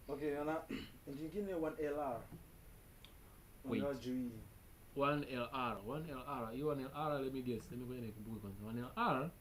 Okay, na engine nyingine 1LR. Wait. Unajua juu 1LR 1LR hiyo 1LR let me guess let me ngoja nikumbuke kwanza 1LR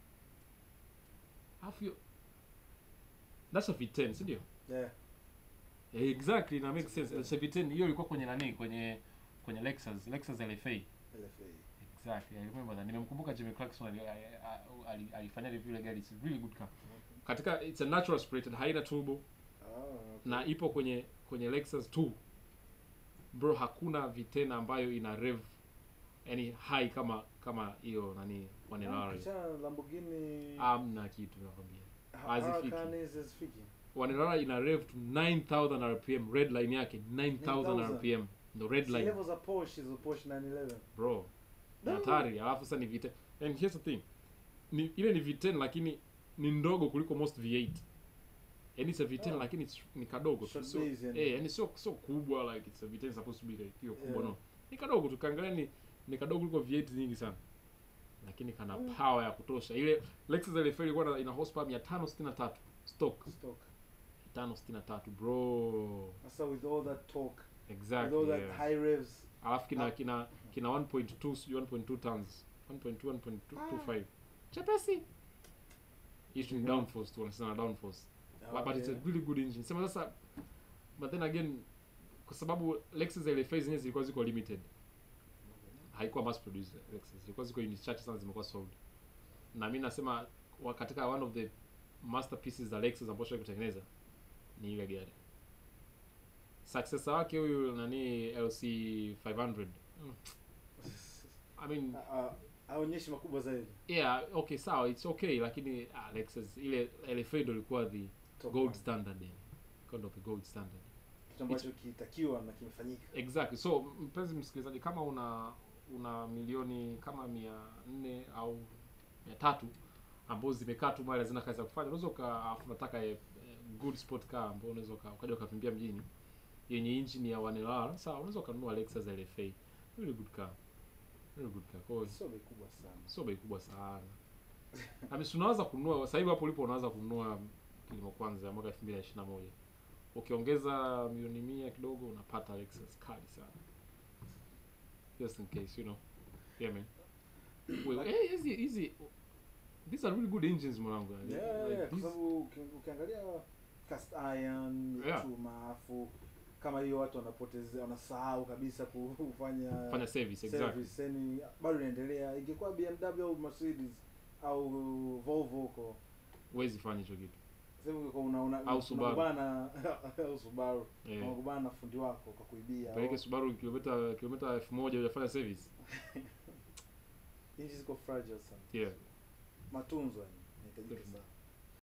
afu hiyo that's a V10 si ndio Yeah. Eh, exactly na make sense it's a V10 hiyo ilikuwa kwenye nani kwenye kwenye Lexus Lexus LFA LFA. exactly I remember that nimemkumbuka Jimmy Clarkson ali- ali- ali- alifanya review ile gari it's a really good car katika it's a natural aspirated haina turbo Ah, okay. na ipo kwenye kwenye Lexus 2 bro hakuna V10 ambayo ina rev yani high kama kama hiyo nani Ah, 1LR kichana na Lamborghini. amna kitu nakwambia Ha- hazifiki. Hurricane hazifiki. 1LR ina rev to 9000 rpm red line yake 9000 9,000. rpm ndo red Si line level za Porsche hizo Porsche 911. bro ni No. hatari alafu sasa ni V10 and here's the thing ni ile ni V10 lakini ni ndogo kuliko most V8 yani it's a V10 Oh. lakini it's, ni kadogo tu Short sio base, yani. eh yani sio sio kubwa like it's a V10 supposed to be like hiyo kubwa Yeah. no ni kadogo tu kaangalia ni ni kadogo kuliko V8 nyingi sana lakini kana Mm. power ya kutosha ile Lexus LFA ilikuwa na- ina horsepower 563 stock Stock. 563 bro Sasa with all that torque, with exactly all that yeah. high revs. alafu kina Ah. kina kina 1.2 sijui 1.2 tons 1.2 1.25 chepesi hicho ni Mhm. downforce tu wanasema downforce Ah, but it's a okay. really good engine sema sasa but then again kwa sababu Lexus LFA zenyewe zilikuwa ziko limited haikuwa mass produced Lexus zilikuwa ziko unit chache sana zimekuwa sold na mimi nasema wa- katika one of the masterpieces za Lexus ambayo shawai kutengeneza ni ile gari successor wake huyu nani LC 500 mm. I mean Ah, ah, haonyeshi makubwa zaidi. yeah okay sawa it's okay lakini ah, Lexus ile LFA ndo ilikuwa the Top gold one. standard yani kind of the gold standard Kitu ambacho kitakiwa na kimefanyika. exactly so mpenzi msikilizaji kama una una milioni kama mia nne au mia tatu ambazo zimekaa tu mali hazina kazi ya kufanya unaweza uka afu unataka eh, eh, good sport car ambao unaweza uka- ukaja ukavimbia mjini yenye engine ya 1LR sawa unaweza ukanunua Lexus LFA really good car really good car kwa hiyo Sio bei kubwa sana. sio bei kubwa sana I mean, si unaweza kununua sasa hivi hapo ulipo unaanza kununua kilimo kwanza ya mwaka 2021 ukiongeza milioni mia kidogo unapata Lexus kali sana just in case you know yeah man Wait, hey, hizi hizi these are really good engines mwanangu yani. Yeah, Like yeah, kwa these- sababu uki- ukiangalia cast iron Yeah. chuma afu kama hiyo watu wanapoteza wanasahau kabisa kufanya fanya service exactly service yani bado inaendelea ingekuwa BMW au Mercedes au Volvo huko huwezi fanya hicho kitu sasa ungekuwa una una Au Subaru. unakubana au Subaru yeah. unakubana na fundi wako kwa kuibia peleke Subaru kilomita kilomita elfu moja hujafanya service hizi ziko fragile sana yeah matunzo yani inahitajika Definitely. sana